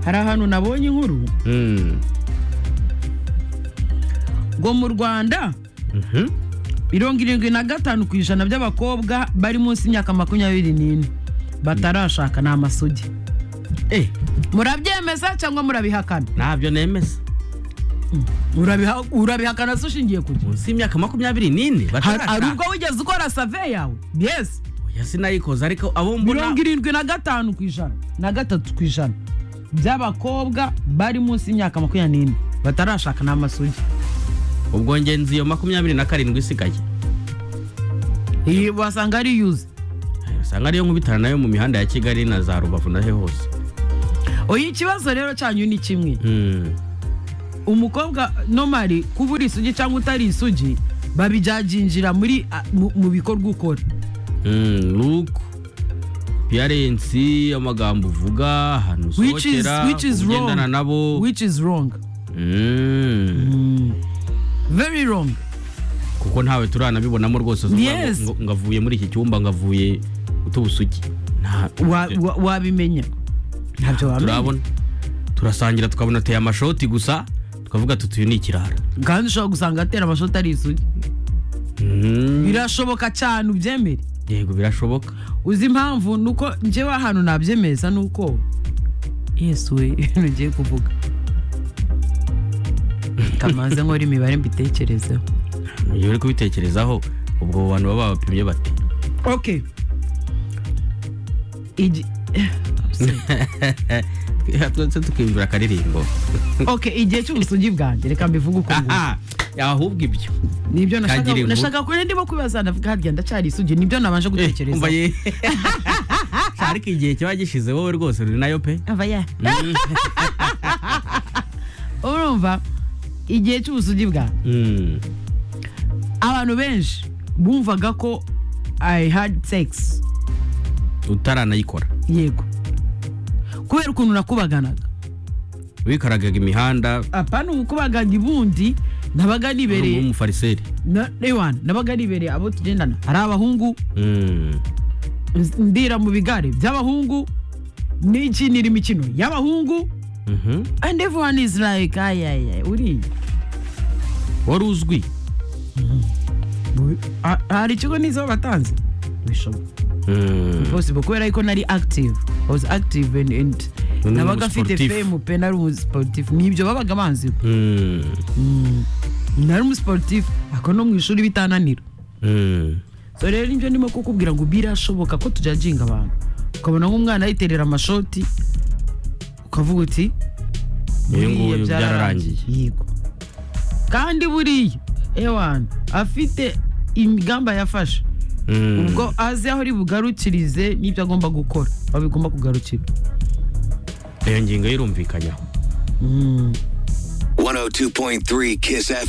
hari ahantu nabonye inkuru ngo mu rwanda mirongo irindwi na gatanu ku ijana by'abakobwa bari munsi y'imyaka makumyabiri n'ine batarashaka ni amasugi murabyemeza cyangwa murabihakana ntabyo nemeza Urabiha- urabihakana se ushingiye ku gihe munsi y'imyaka makumyabiri n'ine hari ubwo wigeze ukora save yawe yes Oya, sinayikoze ariko abo mbona mirongo irindwi na gatanu ku ijana na gatatu ku ijana by'abakobwa bari munsi y'imyaka makumyabiri n'ine batarashaka n'amasugi ubwo ngenzi iyo makumyabiri na karindwi isigaye iyi wasanga ari yuzi usanga ariyo nkubitana nayo mu mihanda ya kigali na za rubavu nahe hose oya ikibazo rero cyanyu ni kimwe Mm. umukobwa nomari kuba uri isugi cyangwa utari isugi babijyajinjira muri a- mu- mu bikorwa ukora Mm, luku piyarensi amagambo uvuga ahantu Which is- usohokera which is wrong. ugendana nabo which is wrong Mm. very wrong kuko ntawe turanabibonamo rwose uvuga ngo- Yes. ngo- ngavuye muri iki cyumba ngavuye utubusugi Nta- Wa- wa- wabimenya ntabyo wamenya turabona turasangira tukabona ateye amashoti gusa tukavuga tuti uyu ni ikirara kandi ushobora gusanga atera amashoti ari isugi Mm, birashoboka cyane ubyemere yego birashoboka uzi impamvu ni uko njyewe ahantu nabyemeza ni uko yesu we ibintu ugiye kuvuga kamaze nkora imibare mbitekerezeho iyo uri kubitekerezaho ubwo abo bantu baba babapimye bati ok Igi- Twe- twese tukiyumvira akaririmbo ok igihe cy'ubusugi bwanjye reka mbivuge uko nguko aha ahubwo ibyo nibyo nashaka Kagira inkuru. nashaka kure ndimo kwibaza ndavuga harya ndacyari isugi nibyo nabanje gutekereza Eh, umva ye. ariko igihe kiba gishize wowe rwose uri nayo pe ava ya urumva igihe cy'ubusugi bwanjye Mm. abantu benshi bumvaga ko i had sex utaranayikora yego kubera ukuntu nakubaganaga wikaragaga imihanda apana ubukubagani bundi nabaga nibereye nk'umufariseri na- ewana, nabaga nibereye abo tugendana ari abahungu Mm. nz- ndira mu bigare by'abahungu n'ikindi irimo imikino y'abahungu Mhm. and everyone is like ayaya uriya wari uzwi Mu- ha- hari ikigo nizo batanze bishoboka Mm. possible kubera yuko nari active I was active and, and Ni nabaga afite umusportif. fame pe nari umusportif nibyo babaga banzi Mm. nari umusportif ako no mu ishuri bitananira Mm. so rero nibyo ndimo kukubwira ngo birashoboka ko tujajinga abantu ukabona nk'umwana yiterera amashoti ukavuga uti Uyu nguyu "Buriya byararangiye." yego kandi buriya ewana afite imigamba yafashe Mm. ubwo azi aho ari bugarukirize n'ibyo agomba gukora aho bigomba kugarukira iyo ngingo yirumvikanyaho 102.3 Kiss FM.